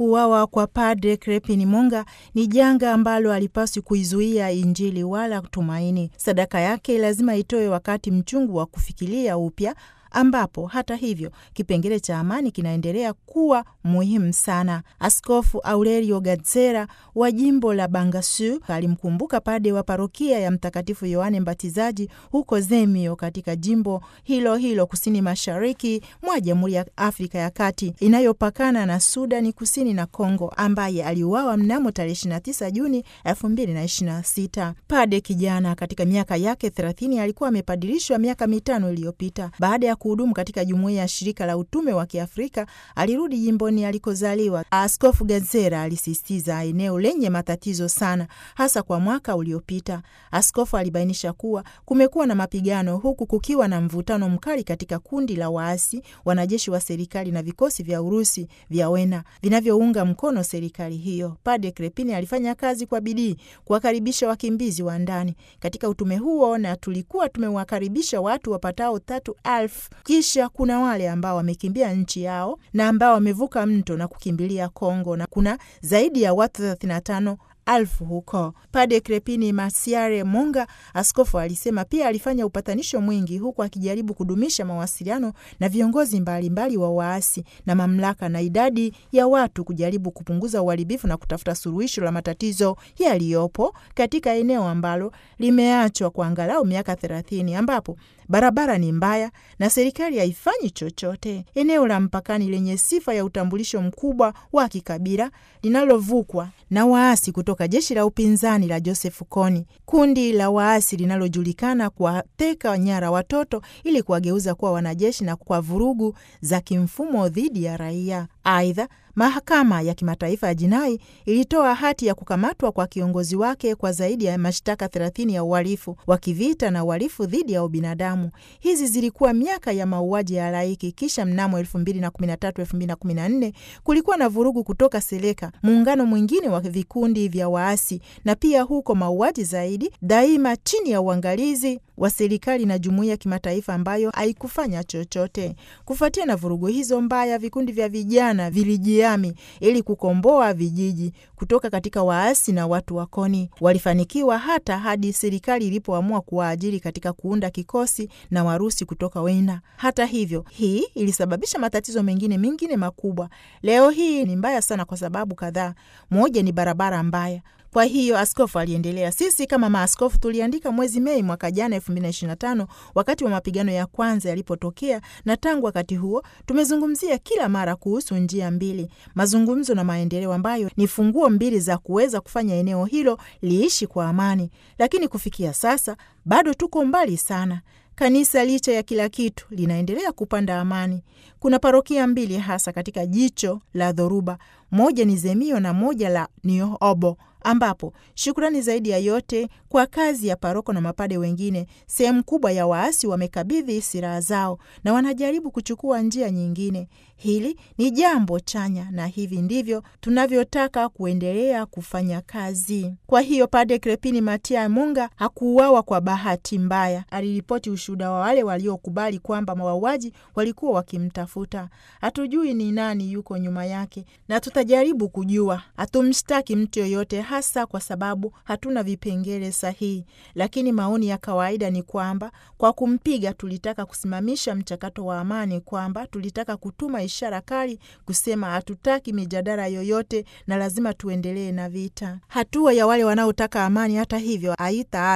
Kuuawa kwa Padre Crepin Monga ni janga ambalo alipaswi kuizuia Injili wala tumaini. Sadaka yake lazima itoe wakati mchungu wa kufikiria upya ambapo hata hivyo kipengele cha amani kinaendelea kuwa muhimu sana. Askofu Aurelio Gadzera wa jimbo la Bangasu alimkumbuka pade wa parokia ya Mtakatifu Yohane Mbatizaji huko Zemio katika jimbo hilo hilo kusini mashariki mwa Jamhuri ya Afrika ya Kati inayopakana na Sudani Kusini na Kongo, ambaye aliuawa mnamo tarehe 29 Juni 2026. Pade kijana katika miaka yake 30 alikuwa amepadilishwa miaka mitano iliyopita baada ya kuhudumu katika jumuiya ya shirika la utume wa Kiafrika alirudi jimboni alikozaliwa. Askofu Gazera alisisitiza eneo lenye matatizo sana, hasa kwa mwaka uliopita. Askofu alibainisha kuwa kumekuwa na mapigano, huku kukiwa na mvutano mkali katika kundi la waasi, wanajeshi wa serikali na vikosi vya Urusi vya Wena vinavyounga mkono serikali hiyo. Padre Crepini alifanya kazi kwa bidii kuwakaribisha wakimbizi wa ndani katika utume huo, na tulikuwa tumewakaribisha watu wapatao tatu elfu kisha kuna wale ambao wamekimbia nchi yao na ambao wamevuka mto na kukimbilia Kongo, na kuna zaidi ya watu 35 alfu huko. Pade Crepini Masiare Monga, askofu, alisema pia alifanya upatanisho mwingi huku akijaribu kudumisha mawasiliano na viongozi mbalimbali mbali wa waasi na mamlaka na idadi ya watu, kujaribu kupunguza uharibifu na kutafuta suluhisho la matatizo yaliyopo katika eneo ambalo limeachwa kwa angalau miaka thelathini ambapo barabara ni mbaya na serikali haifanyi chochote. Eneo la mpakani lenye sifa ya utambulisho mkubwa wa kikabila linalovukwa na waasi kutoka jeshi la upinzani la Joseph Kony, kundi la waasi linalojulikana kuwateka nyara watoto ili kuwageuza kuwa wanajeshi na kwa vurugu za kimfumo dhidi ya raia. Aidha, mahakama ya kimataifa ya jinai ilitoa hati ya kukamatwa kwa kiongozi wake kwa zaidi ya mashtaka 30 ya uhalifu wa kivita na uhalifu dhidi ya ubinadamu. Hizi zilikuwa miaka ya mauaji ya halaiki. Kisha mnamo 2013 2014 kulikuwa na vurugu kutoka Seleka, muungano mwingine wa vikundi vya waasi, na pia huko mauaji zaidi, daima chini ya uangalizi wa serikali na jumuiya ya kimataifa ambayo haikufanya chochote. Kufuatia na vurugu hizo mbaya, vikundi vya vijana vilijihami ili kukomboa vijiji kutoka katika waasi na watu wa Koni. Walifanikiwa hata hadi serikali ilipoamua kuwaajiri katika kuunda kikosi na Warusi kutoka Wena. Hata hivyo, hii ilisababisha matatizo mengine mengine makubwa. Leo hii ni mbaya sana kwa sababu kadhaa. Moja ni barabara mbaya. Kwa hiyo askofu aliendelea, sisi kama maaskofu tuliandika mwezi Mei mwaka jana 2025 wakati wa mapigano ya kwanza yalipotokea, na tangu wakati huo tumezungumzia kila mara kuhusu njia mbili, mazungumzo na maendeleo, ambayo ni funguo mbili za kuweza kufanya eneo hilo liishi kwa amani. Lakini kufikia sasa bado tuko mbali sana. Kanisa licha ya kila kitu linaendelea kupanda amani. Kuna parokia mbili hasa katika jicho la dhoruba, moja ni Zemio na moja la Niobo, ambapo shukrani zaidi ya yote kwa kazi ya paroko na mapade wengine, sehemu kubwa ya waasi wamekabidhi silaha zao na wanajaribu kuchukua njia nyingine. Hili ni jambo chanya, na hivi ndivyo tunavyotaka kuendelea kufanya kazi. Kwa hiyo Pade Crepini Matia Munga hakuuawa kwa bahati mbaya. Aliripoti ushuhuda wa wale waliokubali kwamba mauaji walikuwa wakimtafuta. Hatujui ni nani yuko nyuma yake, na tutajaribu kujua. Hatumshtaki mtu yoyote, hasa kwa sababu hatuna vipengele sahihi, lakini maoni ya kawaida ni kwamba kwa kumpiga tulitaka kusimamisha mchakato wa amani, kwamba tulitaka kutuma ishara kali kusema hatutaki mijadala yoyote na lazima tuendelee na vita. Hatua ya wale wanaotaka amani, hata hivyo, haita